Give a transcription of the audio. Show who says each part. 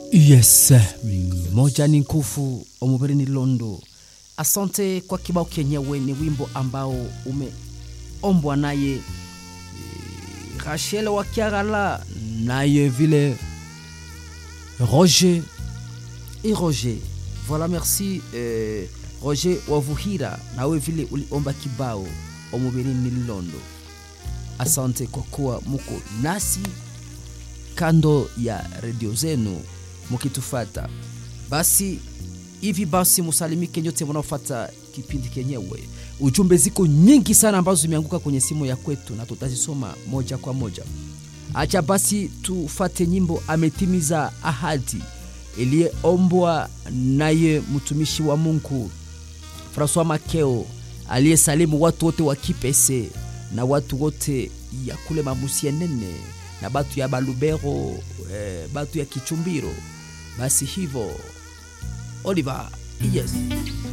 Speaker 1: yes moja ni nguvu omubiri ni londo asante kwa kibao kenyewe ni wimbo ambao umeombwa naye eh, rachel wakiagala naye vile roger et roger voilà merci eh, roger wavuhira nawe vile uliomba kibao omubiri ni londo asante kwa kuwa muko nasi kando ya redio zenu mukitufata basi hivi basi musalimike nyote mnaofata kipindi kenyewe ujumbe ziko nyingi sana ambazo zimeanguka kwenye simu ya kwetu na tutazisoma moja kwa moja acha basi tufate nyimbo ametimiza ahadi iliyeombwa naye mtumishi wa mungu francois makeo aliyesalimu watu wote wa kipese na watu wote ya kule mamusie nene na batu ya balubero eh, batu ya kichumbiro basi hivyo oliver yes